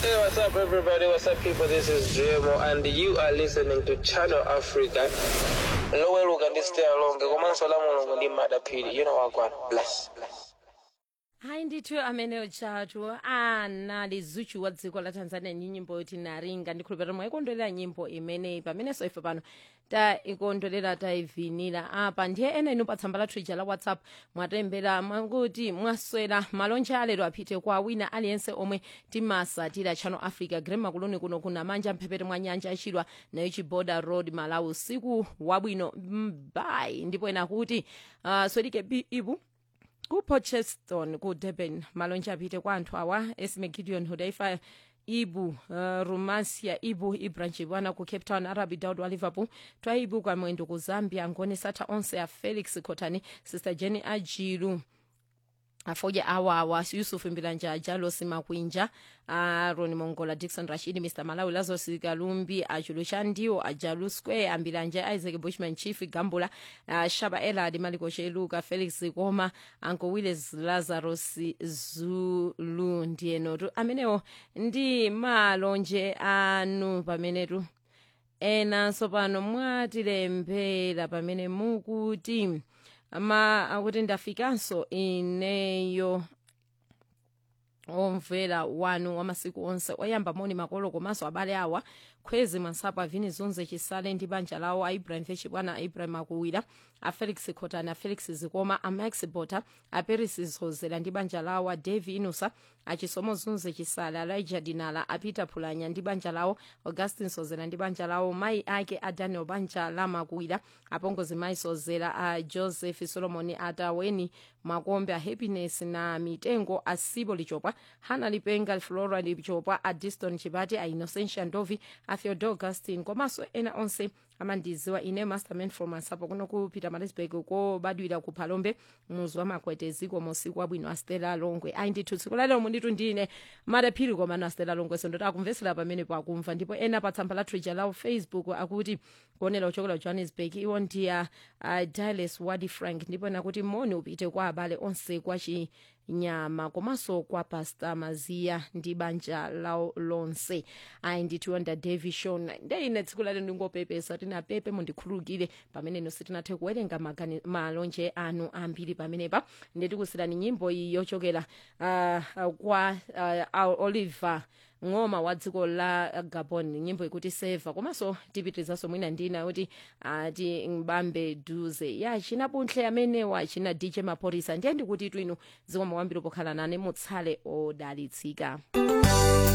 Hey, what's up, everybody? What's up, people? This is JMO, and you are listening to Channel Africa. loweluka ndi stay along komanso la mulungu ndi madaphiri you know wagwana bless bless hayi ndithu ameneyo tshatu anali zuchu wa dziko la tanzania ndi nyimbo yoti naringa ndikhulupirira mwayikondwerera nyimbo imeneyi pamenenso ife pano taikondwerera tayivinira apa ndiye ena inu pa tsamba lathu ija la whatsapp mwatembera mwakuti mwaswera malonje alero apite kwa wina aliyense omwe timasatira channel africa grema kuloni kuno kuna manja mphepete mwa nyanja achidwa nayo chiboda road malawi usiku wabwino mbai ndipo ena kuti uh, swedike bi ibu ku Portcheston ku Durban malonje apite kwa anthu awa Esme Gideon Hudaifa ibu uh, rumasia ibu ibranch bwana ku cape town arabi daud wa liverpool twaibu kwa mwendo ku zambia ngone satha onse a felix khotani sister jenny ajilu afoja awawa yusuf mbilanja jalos makwinja aron mongola dixon rashid mr malawi lazarus kalumbi achulu chandiwo ajalu square ambilanja isaac bushman chief gambula uh, shaba elad maliko sheluka felix koma anko willis lazarus zulu ndiyenotu amenewo ndi malonje anu pamenetu enanso pano mwatilembera pamene mukuti ma akuti ndafikanso ineyo omvera wanu wa masiku onse oyamba moni makolo komanso abale awa khwezi mansapa vini zunze chisale ndi banja lawo a ibrahim fechi bwana ibrahim akuwira a felix khotani a felix zikoma a max bota a peris zozera ndi banja lawo a davi inusa achisomo zunze chisale a laija dinala a peter phulanya ndi banja lawo augustin sozera ndi banja lawo mayi ake a daniel banja la makuwira apongozi mayi sozera a joseph solomon ataweni makombe a happiness na mitengo a sibo lichopwa hana lipenga flora lichopwa a diston chipati a innocentia ndovi a theodore augustin komanso ena onse amandiziwa ine masterman from asapo kuno ku peter marisburg kobadwira ku phalombe muzi wa makwete ziko mosiku wabwino a stella longwe ayi ndithu tsiku lalero munditu ndine madaphiri komano a stella longwe sondoti akumvesera pamene pakumva ndipo ena pa tsamba la twitter lawo facebook akuti kuonera uchokera johannesburg iwo ndiya uh, diles wadi frank ndipo ena kuti moni upite kwa abale onse kwa chinyama komanso kwa pasta maziya ndi banja lawo lonse ayi ndithu onda davi shon ndeine tsiku lalero ndingopepesa tina pepe mundikhululukire pamene ino sitinathe kuwerenga magani- malonje anu ambiri pamenepa ndetikusirani nyimbo iyi yochokera uh, uh, kwa uh, oliver ng'oma wa dziko la gabon nyimbo ikuti seva komanso tipitirizanso mwina ndina kuti ati mbambe duze ya china puntle amenewa china dj maphorisa ndiye ndikuti twinu zikomo kwambiri pokhala nane mutsale odalitsika